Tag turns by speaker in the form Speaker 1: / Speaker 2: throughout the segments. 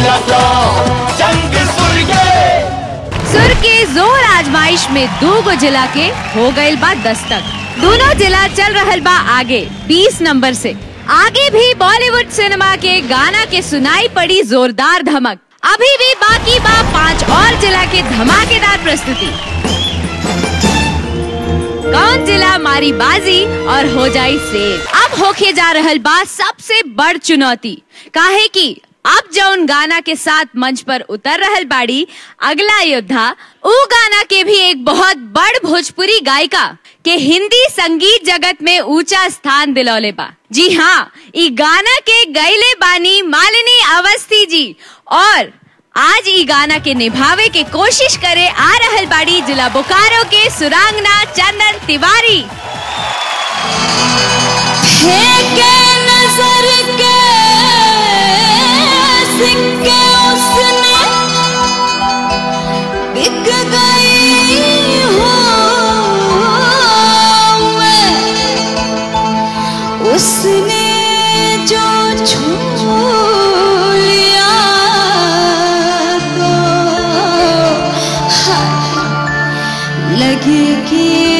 Speaker 1: होला तो जंग सुर के
Speaker 2: सुर के जोर आजमाइश में दो गो जिला के हो गइल बा दस्तक दोनों जिला चल रहल बा आगे 20 नंबर से आगे भी बॉलीवुड सिनेमा के गाना के सुनाई पड़ी जोरदार धमक अभी भी बाकी बा पांच और जिला के धमाकेदार प्रस्तुति कौन जिला मारी बाजी और हो जाई सेव अब होके जा रहल बा सबसे बड़ चुनौती काहे की अब जौन गाना के साथ मंच पर उतर रहल बाड़ी अगला योद्धा ऊ गाना के भी एक बहुत बड़ भोजपुरी गायिका के हिंदी संगीत जगत में ऊंचा स्थान दिलौले बा जी हाँ ई गाना के गैले बानी मालिनी अवस्थी जी और आज ई गाना के निभावे के कोशिश करे आ रहल बाड़ी जिला बोकारो के सुरांगना चंदन तिवारी
Speaker 3: फेंके नजर के सिक्के उसने बिक गई हूँ मैं उसने जो छू लिया तो हाय लगे कि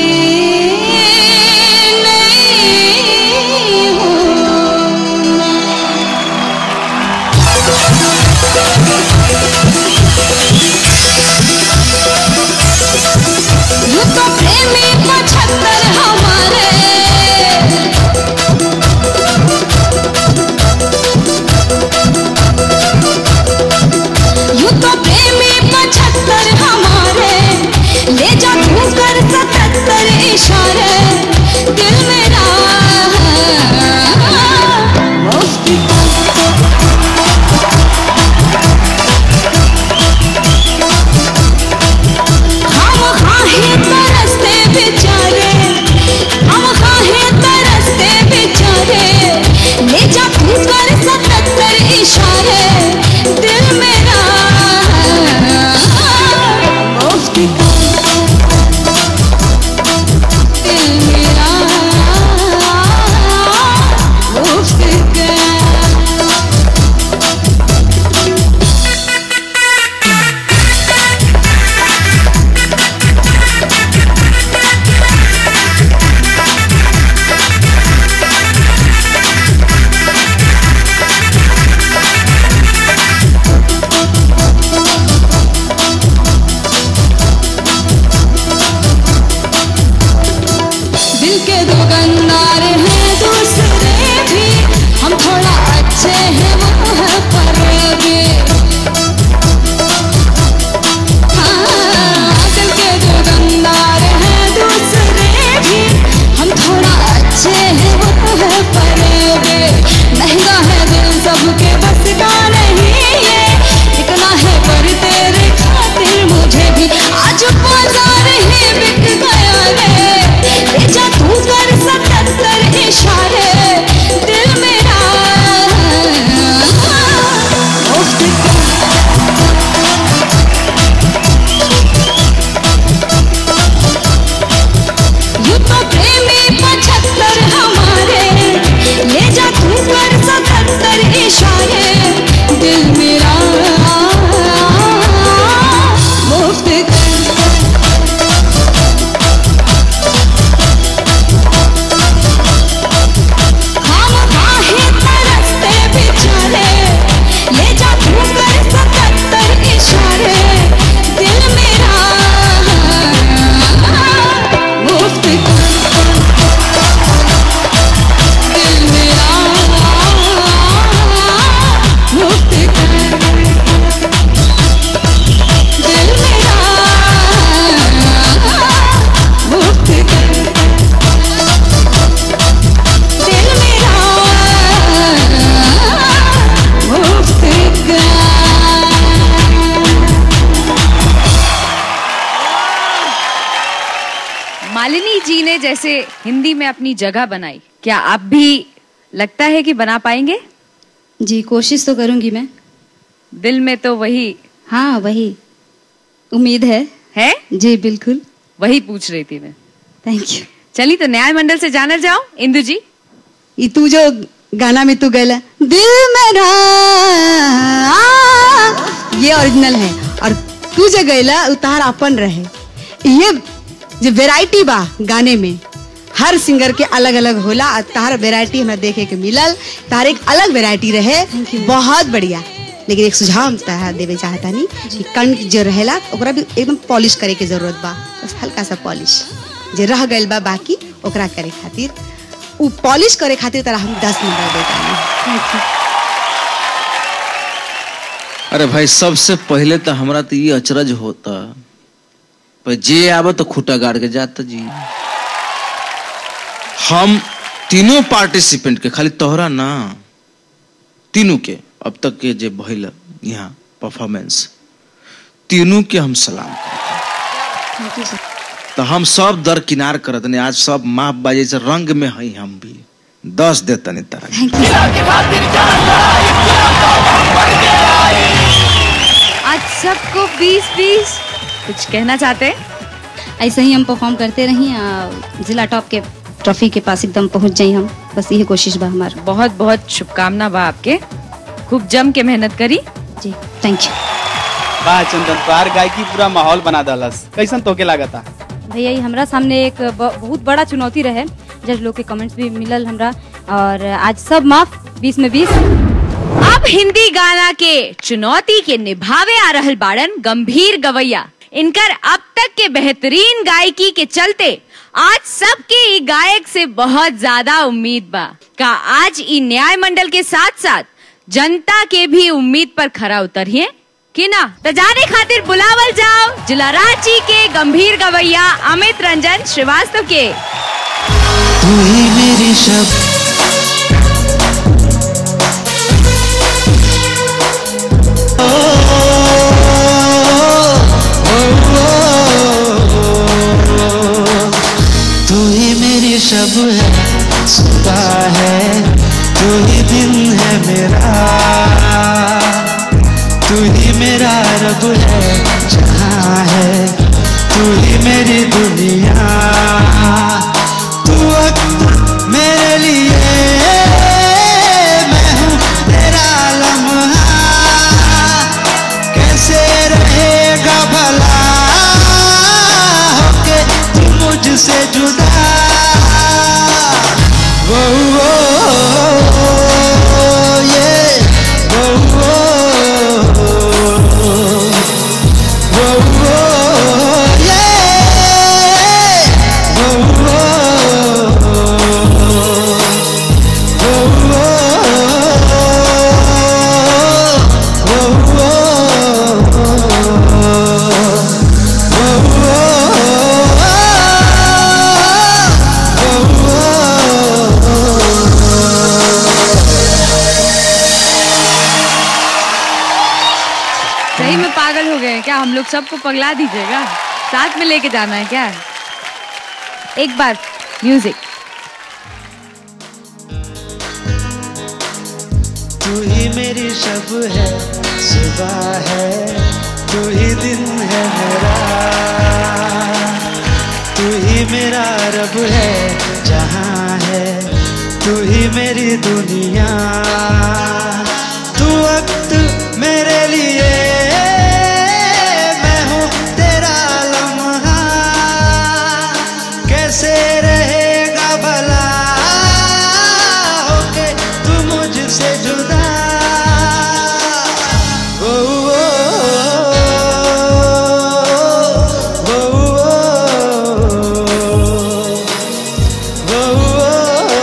Speaker 3: नहीं हूँ मैं। यूं तो प्रेमी पचहत्तर हमारे यूं तो प्रेमी पचहत्तर हमारे ले जा तू कर सतहत्तर इशारे दिल मेरा मुफ्त हम खाहे तरसते बेचारे हम खाहे तरसते बेचारे ले जा तू कर सतहत्तर इशारे दिल मेरा मुफ्त दिल मेरा मुफ्त का दिल के दो गंदार हैं दूसरे भी हम थोड़ा अच्छे हैं वो है फरेबी हाँ, दिल के दो गंदार हैं दूसरे भी हम थोड़ा अच्छे हैं वो है फरेबी महंगा है दिल सबके बस का नहीं ये इतना है पर तेरे खातिर मुझे भी आज बाजार ही बिक गया रे ले जा तू कर सतहत्तर इशारे दिल मेरा मुफ्त का यूं तो प्रेमी पचहत्तर हमारे ले जा तू कर सतहत्तर इशारे दिल मेरा मुफ्त का हम काहे तरसते बेचारे ले जा तू कर सतहत्तर इशारे दिल मेरा मुफ्त का दिल मेरा मुफ्त का दिल मेरा मुफ्त का दिल मेरा मुफ्त का
Speaker 2: मालिनी जी ने जैसे हिंदी में अपनी जगह बनाई क्या आप भी लगता है कि बना पाएंगे
Speaker 3: जी कोशिश तो करूंगी मैं
Speaker 2: दिल में तो वही
Speaker 3: हाँ वही उम्मीद है
Speaker 2: है
Speaker 3: जी बिल्कुल
Speaker 2: वही पूछ रही थी मैं
Speaker 3: थैंक यू
Speaker 2: चली तो न्याय मंडल से जानल जाओ इंदु जी
Speaker 3: ई तू जो गाना में तू गैला दिल मेरा आ,
Speaker 4: ओरिजिनल है और तू जो गैला उतार अपन रहे ये जो वेराइटी बा गाने में हर सिंगर के अलग अलग होला और तार वेराइटी हमरा देखे के मिलल तार एक अलग वेराइटी रहे बहुत बढ़िया लेकिन एक सुझाव हम तोहरा देवे चाहता नहीं कि कंठ जो रहेला ओकरा भी एकदम पॉलिश करे के जरूरत बा बस हल्का सा पॉलिश जे रह गइल बा बाकी ओकरा करे खातिर उ पॉलिश करे खातिर तोरा हम दस नंबर देता
Speaker 5: अरे भाई सबसे पहले तो हमरा तो ये अचरज होता पर जे आवे तो खूटा गाड़ के जाता जी हम तीनों पार्टिसिपेंट के खाली तोहरा ना तीनों के अब तक के जे भइल यहाँ परफॉर्मेंस तीनों के हम सलाम करते तो हम सब दर किनार करत ने आज सब माफ बाजे से रंग में हई हम भी दस देता नहीं तरह
Speaker 2: आज सबको बीस बीस कुछ कहना चाहते हैं
Speaker 6: ऐसे ही हम परफॉर्म करते रही आ, जिला टॉप के ट्रॉफी के पास एकदम पहुंच जाई हम बस यही कोशिश बा हमार
Speaker 2: बहुत बहुत शुभकामना बा आपके खूब जम के मेहनत करी
Speaker 6: जी थैंक यू
Speaker 7: वाह चंदन तोहार गायकी पूरा माहौल बना दलस कैसन तोके लागता
Speaker 6: भैया ये हमरा सामने एक ब- बहुत बड़ा चुनौती रहे जज लोग के कमेंट्स भी मिलल हमरा और आज सब माफ बीस में बीस
Speaker 2: अब हिंदी गाना के चुनौती के निभावे आ रहल बाड़न गंभीर गवैया इनकर अब तक के बेहतरीन गायकी के चलते आज सबके ई गायक से बहुत ज्यादा उम्मीद बा का आज ई न्याय मंडल के साथ साथ जनता के भी उम्मीद पर खरा उतरिए कि ना तो जाने खातिर बुलावल जाओ जिला रांची के गंभीर गवैया अमित रंजन श्रीवास्तव के
Speaker 8: तू ही मेरी शब तू ही मेरी शब है सुबह है तू ही दिन है मेरा तू ही मेरा रब है जहाँ है तू ही मेरी दुनिया तू वक्त मेरे लिए मैं हूँ तेरा लम्हा कैसे रहेगा भला होके तू मुझसे जुदा वो वो ये वो वो वो वो ये वो
Speaker 2: सही में पागल हो गए हैं क्या हम लोग सबको पगला दीजिएगा साथ में लेके जाना है क्या एक बार म्यूजिक
Speaker 8: तू ही मेरी शब है सुबह है तू ही दिन है मेरा तू ही मेरा रब है जहाँ है तू ही मेरी दुनिया तू वक्त मेरे लिए मैं हूँ तेरा लम्हा कैसे रहेगा भला होके तू मुझसे जुदा ओ, ओ, ओ, ओ, ओ,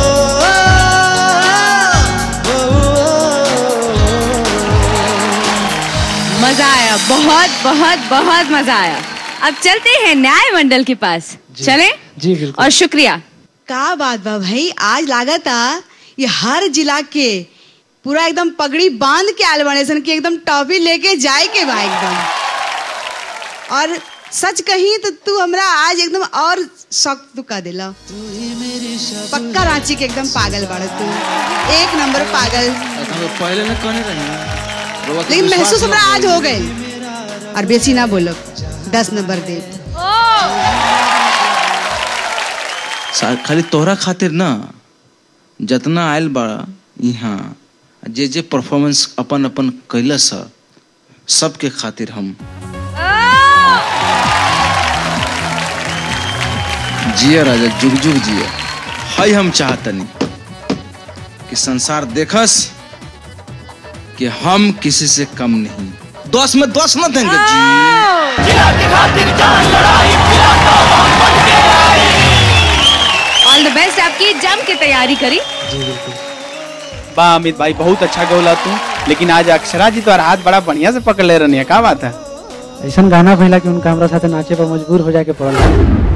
Speaker 2: मजा आया बहुत बहुत बहुत मजा आया अब चलते हैं न्याय मंडल के पास चलें
Speaker 7: जी बिल्कुल
Speaker 2: और शुक्रिया
Speaker 4: का बात बा भाई आज लागता ये हर जिला के पूरा एकदम पगड़ी बांध के आल बने सन कि एकदम टॉफी लेके जाए के बा एकदम और सच कही तो तू हमरा आज एकदम और शौक तू का दिला पक्का रांची के एकदम पागल बाड़ तू एक नंबर पागल
Speaker 5: पहले ना कहने रही
Speaker 4: लेकिन महसूस हमरा आज हो गए और बेसी ना बोलो दस नंबर दे
Speaker 5: सा- खाली तोहरा खातिर ना जतना आयल बा यहाँ जे जे परफॉर्मेंस अपन अपन कैलस ह, सबके खातिर हम जिया राजा जुग जुग जिया हाय हम चाहतनी कि संसार देखस कि हम किसी से कम नहीं दस में दस न देंगे जी
Speaker 1: जिला के खातिर जान लड़ाई पिलाता हम बन के आई
Speaker 2: ऑल द बेस्ट आपकी जम के तैयारी करी
Speaker 7: वाह अमित भाई बहुत अच्छा गौला तू लेकिन आज अक्षरा जी तो हाथ बड़ा बढ़िया से पकड़ ले रही है का बात है
Speaker 9: ऐसा गाना भैला कि उनका हमरा साथे नाचे पर मजबूर हो जाके पड़ल